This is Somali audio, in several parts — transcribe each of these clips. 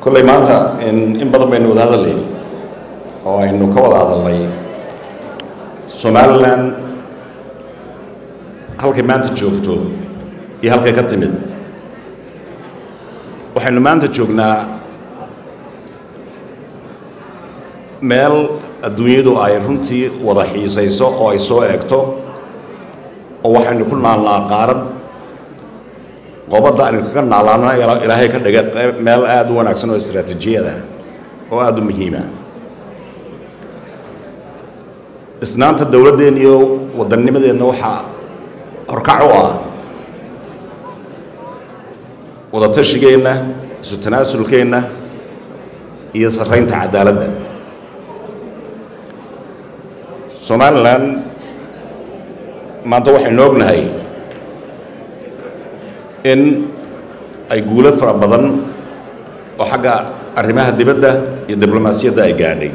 kolley maanta in badan baynu wada hadalnay oo aynu ka wada hadalnay somalilan halkay maanta joogto iyo halkay ka timid waxaynu maanta joognaa meel adduunyadu ay runtii wada xiisayso oo ay soo eegto oo waxaynu ku naalnaa qaarad qobadda aynu kaga naalaana ilaahay ka dhiga meel aada u wanaagsan oo istraatiijiyada oo aada u muhiima isnaanta dowladdeenna iyo waddannimadeenna waxaa horkac u ah wadatashigeena isu tanaasulkeenna iyo sarraynta cadaaladda somalilan maanta waxaynu ognahay in ay guulo fara badan oo xagga arrimaha dibadda iyo diblomaasiyadda ay gaadhay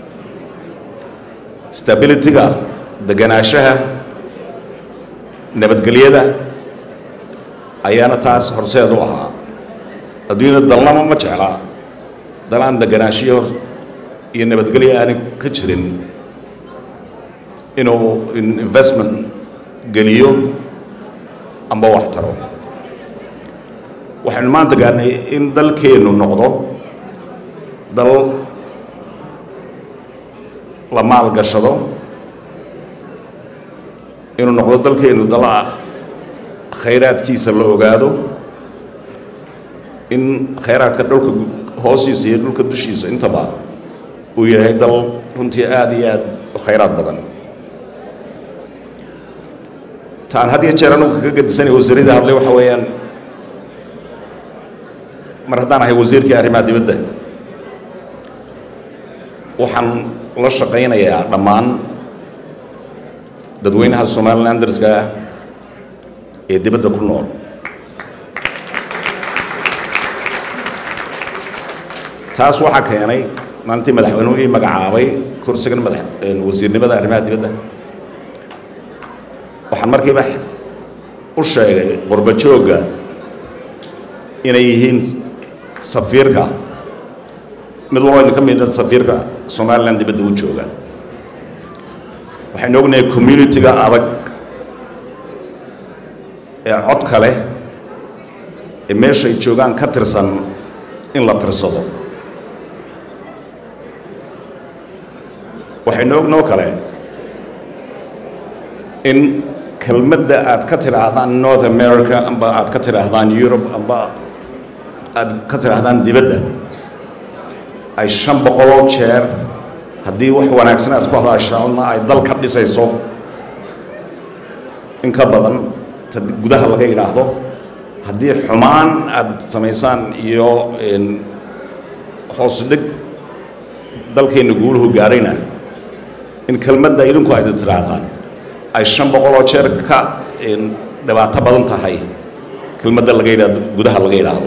stabilityga deganaanshaha nabadgelyada ayaana taas horseed u ahaa adduunyada dalnama ma jecla dal aan deganaanshiyo iyo nabadgelyo aanay ka jirin inuu investment geliyo amba wax taro waxaynu maanta gaarnay in dalkeennu noqdo dal la maalgashado inuu noqdo dalkeennu dal khayraadkiisa la ogaado in khayraadka dhulka hoostiisa iyo dhulka dushiisa intaba uu yahay dal runtii aada iyo aada u khayraad badan taan had iyo jeer anugu kaga gadisanay wasiirada hadlay waxa weeyaan mar haddaan ahay wasiirkii arrimaha dibadda waxaan la shaqaynayaa dhammaan dadweynaha somalilanderska ah ee dibadda ku nool taas waxaa keenay maalintii madaxweynuhu ii magacaabay kursigan madax wasiirnimada arrimaha dibadda waxaan markiiba u sheegay qurba joogga inay yihiin safiirka mid walba idinka mida safiirka somalilan dibadda u jooga waxaynu ognahay communitiga adag ee codka leh ee meeshay joogaan ka tirsan in la tirsado waxaynu ognoo kale in kelmadda aad ka tidhaahdaan north america amba aad ka tidhaahdaan eurobe amba aad ka tidhaahdaan dibadda ay shan boqoloo jeer haddii wax wanaagsan aad ku hadaashaana ay dal ka dhisayso in ka badan ta gudaha laga yidhaahdo haddii xumaan aad samaysaan iyo hoos dhig dalkeenna guuluhu gaarayna in kelmadda idinku ayda tidhaahdaan ay shan boqoloo jeer ka dhibaato badan tahay kelmadda laga yidhahdo gudaha laga yidhaahdo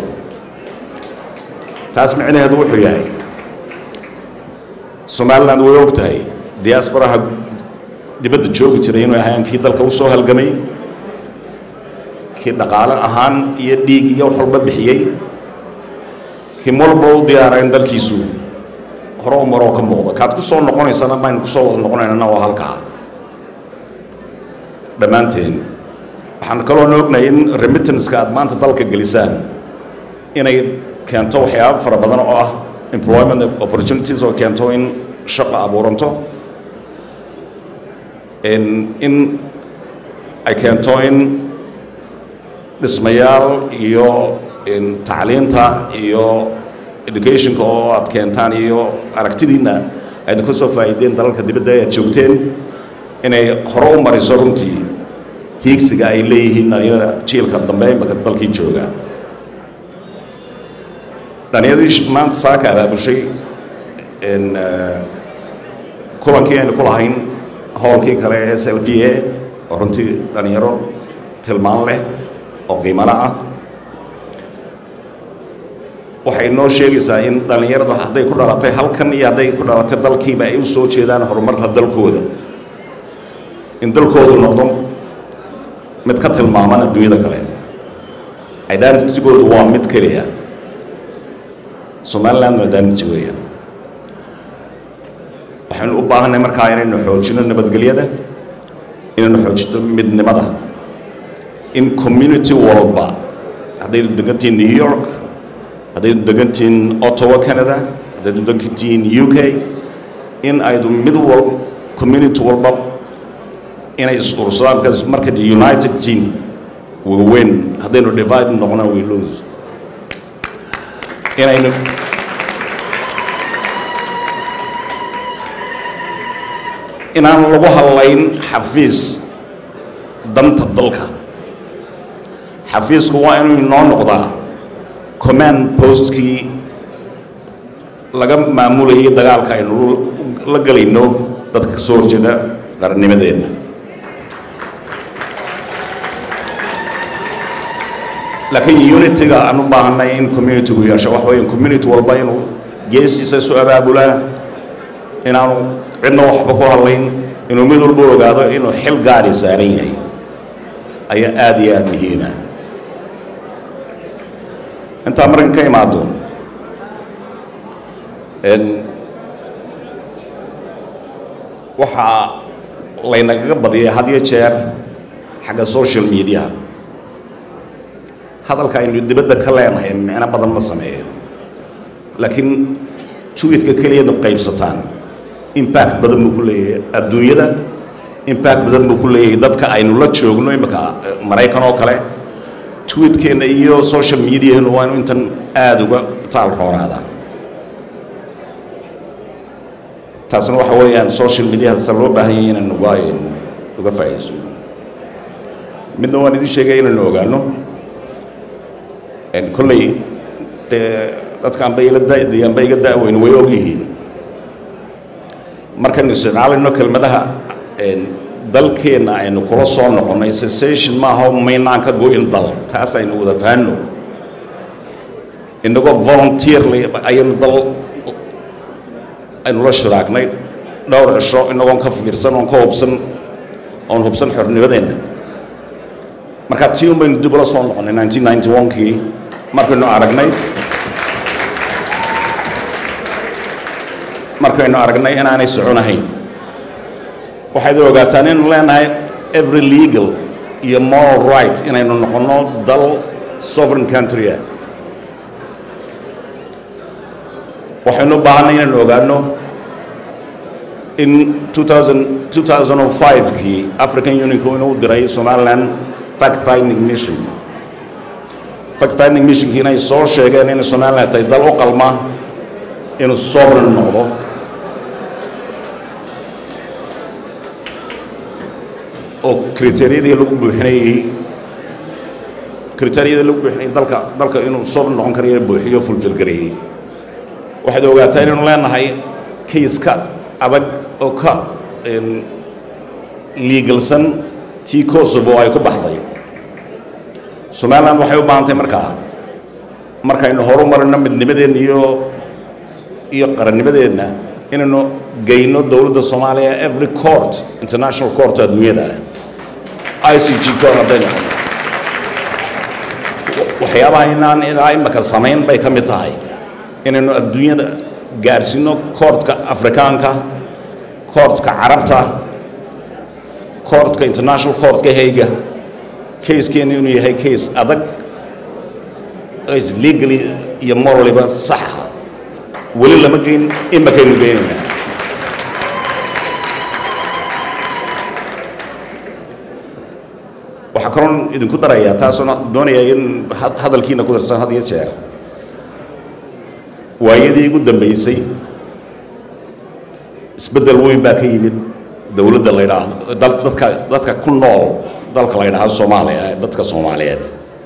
taas micnaheedu wuxuu yahay somaliland way og tahay diaasbaraha dibadda joogi jiray inuu ahayn kii dalka u soo halgamay kii dhaqaale ahaan iyo dhiig iyo wax walba bixiyey kii walba u diyaara in dalkiisu hore u maroo ka muuqdo kaad ku soo noqonaysana maynu ku soo wada noqonaynana waa halkaa dhammaanteen waxaan kaloona ognahay in remittanska aad maanta dalka gelisaan inay keento waxyaabo fara badan oo ah employment opportunities oo keento in shaqo abuuranto in ay keento in dhismayaal iyo tacliinta iyo educationka oo aad keentaan iyo aragtidiinna aynu ka soo faa'iideen dalalka dibadda aad joogteen inay hore u mariso runtii hiigsiga ay leeyihiin dhalinyarada jiilka dambe imaka dalkii jooga dhalinyaradii maanta saaka abaabushay kulankii aynu ku lahayn howlkii kale ee s l b a oo runtii dhalinyaro tilmaan leh oo qiimalo ah waxay noo sheegaysaa in dhallinyaradu hadday ku dhalatay halkan iyo hadday ku dhalatay dalkiiba ay u soo jeedaan horumarka dalkooda in dalkoodu noqdo mid ka tilmaaman adduunyada kale identitygoodu waa mid keliya somaliland maadaamisi weeyaan waxaynu u baahanay markaa inaynu xoojino nabadgelyada inaynu xoojino midnimada in community walba haddaydu degantihiin new york haddaydu degantihiin ottawa canada haddaydu degantihiin u k in aydu mid wal community walba inay is-ursadaan because marka united team we win haddaynu divide noqona we lose inaynu inaan lagu hadlayn xafiis danta dalka xafiisku waa inuu inoo noqdaa command postkii laga maamulayay dagaalka aynu la gelayno dadka ka soo horjeeda qarannimadeenna laakiin unityga aan u baahanay in communitygu yeesho wax weeye community walba inuu geesiisa isu abaabulaa inaanu cidna waxba ku hadlayn inuu mid walba ogaado inuu xil gaari saaran yahay ayaa aada iyo aada muhiima intaa markan ka imaado waxaa laynagaga badiyay had iyo jeer xagga social mediaha hadalka aynu dibadda ka leenahay micno badan ma sameeyo laakiin tweetka keliyadu qaybsataan impact badan buu ku leeyahay adduunyada impact badan buu ku leeyahay dadka aynu la joogno imika maraykan oo kale tweetkeenna iyo social mediahenu waa inu intan aada uga taal roonaada taasna waxa weeyaan social mediaha sa loo baahan yahay inaynu uga uga faa'iidayso midna waan idin sheegaya inaynu ogaano kolley dee dadkaan bay ila da'dayaan bay iga da'weyne way og yihiin markaynu isticmaalayno kelmadaha dalkeenna aynu kula soo noqonnay cessation maaha maynaan ka go-in dal taas aynu wada fahanno inagoo volunteerly ayaynu dal aynu la shiraagnay dhowr cisho inagoon ka fiirsan oon ka hubsan oon hubsan xornimadeenna marka tii un baynu dib ula soo noqonnay nineteen ninety one-kii markaynu aragnay markaynu aragnay inaanay soconahayn waxayd ogaataan inaynu leenahay every legal iyo moral right inaynu noqonno dal sovereign country ah waxaynu u baahanay inaynu ogaano in 2005kii african unionku inuu diray somaliland fact finding mission fact finding missionkii inay soo sheegeen inay somaliland tahay dal u qalma inuu sovereign noqdo oo kriteeriyadii lagu buuxinayey kriteeriyadii lagu buuxinayay dalka dalka inuu sovereign noqon karayo buuxiyo fulfil gareeyey waxaad ogaataa inaynu leenahay kayska adag oo ka liigalsan tii kosovo ay ku baxday somaliland waxay u baahantay markaa markaynu horu marino midnimadeenna iyo iyo qarannimadeenna inaynu geyno dowladda soomaaliya every court international court adduunyada ah i c g court hadday noqono waxyaabaha inaan ilaa imaka samayn bay ka mid tahay inaynu adduunyada gaarsiino koortka afrikaanka koortka carabta koortka international courtka hayga kayskeenu inuu yahay case adag is legally iyo moraliba saxa weli lama geyn imakaynu geynayna waxaa kaloon idinku darayaa taasuna doonaya in hadalkiina ku darsan had iyo jeer waayadii ugu dambeysay isbeddel weyn baa ka yimid dowladda la ydhaahdo dadka dadka ku nool dalka la ydhaahdo soomaaliya dadka soomaaliyeed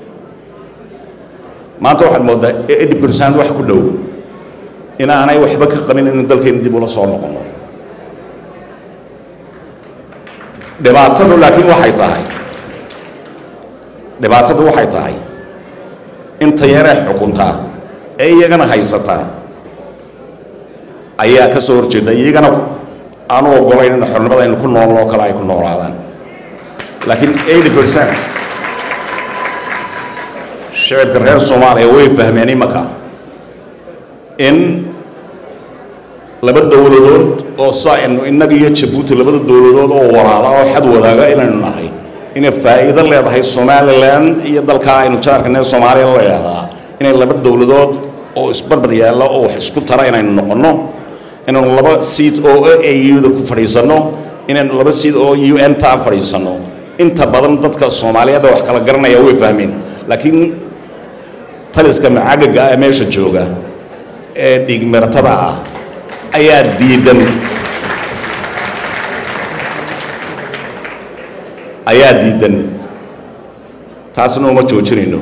maanta waxaad mooddaa eighty percent wax ku dhow inaanay waxba ka qabin inu dalkeena dib ula soo noqono dhibaatadu laakiin waxay tahay dhibaatadu waxay tahay inta yaree xukuntaa ee iyagana haysataa ayaa ka soo horjeeda iyagana aanu ogolayn in xornimada aynu ku noolno oo kale ay ku noolaadaan laakiin eighty percent shicibka reer soomaaliya way fahmeen imaka in laba dowladood oo saa inu innaga iyo jabuuti labada dowladood oo walaala oo xad wadaaga inaynu nahay inay faa'iido leedahay somalilan iyo dalkaa aynu jaarkane soomaaliya la leedahaa inay laba dowladood oo isbarbar yaalla oo wax isku tara inaynu noqonno inaynu laba seat oo au-da ku fadhiisanno inaynu laba seat oo u n ta fadhiisanno inta badan dadka soomaaliyeed wax kala garanaya way fahmeen laakiin taliska macagaga ah meesha jooga ee dhiigmiratada ah ayaa diidan ayaa diidan taasna uma joojinayno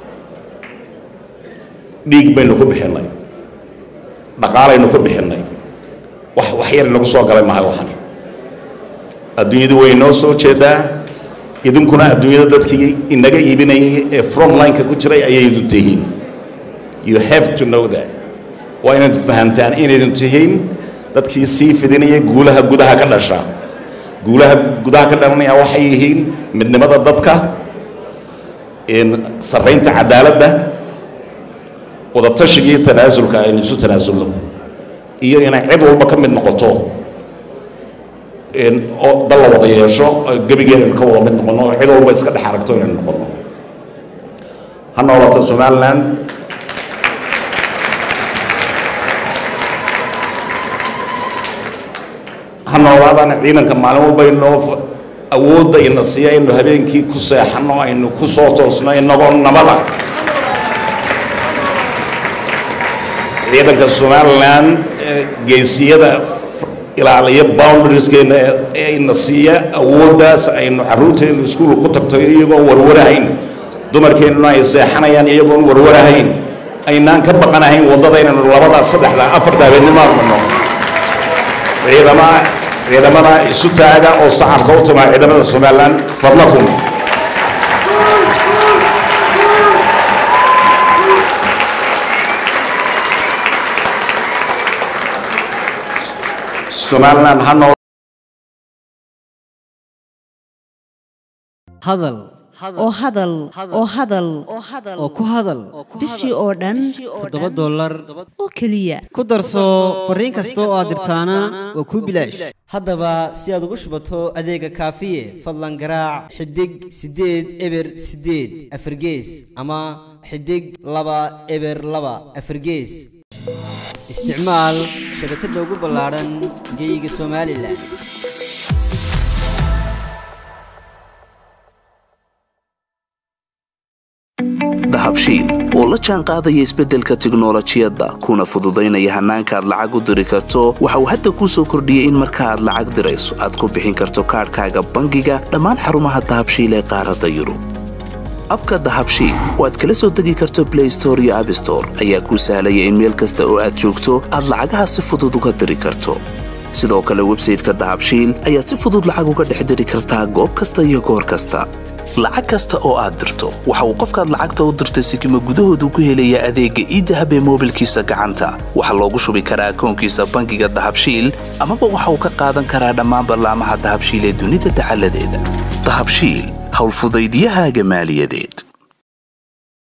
dhiig baynu ku bixinnay dhaqaalaynu ku bixinnay wax wax yar inagu soo galay mahay waxan adduunyadu way noo soo jeedaa idinkuna adduunyada dadkii inaga iibinayay ee frontlineka ku jiray ayaydu tihiin you have to know that waa inaad fahamtaan inaydu tihiin dadkii sii fidinaya guulaha gudaha ka dhasha guulaha gudaha ka dhalanaya waxay yihiin midnimada dadka sarraynta cadaaladda wadatashiga iyo tanaasulka aynu isu tanaasulno iyo inay cid walba ka mid noqoto oo dal la wada yeesho gebigeena ka wada mid noqono oo cid walba iska dhex aragto inaynu noqono ha noolaato somaliland ha noolaadaan ciidanka maalin walba inoo awoodda ina siiya aynu habeenkii ku seexanno aynu ku soo toosno inagoo nabada ciidanka somaliland geesiyada ilaaliya boundarieskeena ee ina siiya awooddaas aynu carruurteenu iskuul ku tagto iyagoo warwarahayn dumarkeennuna ay seexanayaan iyagoon warwarahayn aynaan ka baqanahayn waddada inaynu labada saddexda afarta habeennimo armano ciidamada ciidamada isu taaga oo sacabka u timaa ciidamada somaliland fadlakum somaliland ha nool hadal oo hadal oo hadal oo ku hadal bishii oo dhan toddoba dollar oo keliya ku darso fariin kasta oo aad dirtaana waa kuu bilaash haddaba si aad ugu shubato adeega kaafiye fadlan garaac xidig siddeed eber siddeed afargees ama xidig laba eber laba afargees isticmaal shabakadda ugu ballaadhan geeyiga somalilan dahabshiil oo la jaan qaadaya isbeddelka tiknolojiyadda kuna fududaynaya hannaanka aad lacag u diri karto waxa uu hadda kuu soo kordhiyey in marka aad lacag dirayso aad ku bixin karto kaadhkaaga bangiga dhammaan xarumaha dahabshiil ee qaaradda yurub abka dahabshiil oo aad kala soo degi karto blay store iyo abstore ayaa kuu sahlaya in meel kasta oo aad joogto aad lacagaha si fudud uga diri karto sidoo kale websayteka dahabshiil ayaad si fudud lacag uga dhex diri kartaa goob kasta iyo goor kasta lacag kasta oo aad dirto waxa uu qofkaad lacagta u dirtay sikima gudahoodu ku helayaa adeegga iidahab ee moobilkiisa gacanta waxaa loogu shubi karaa akoonkiisa bangiga dahabshiil amaba waxa uu ka qaadan karaa dhammaan ballaamaha dahabshiil ee dunida dacaladeeda dahabshiil howlfudaydyahaaga maaliyadeed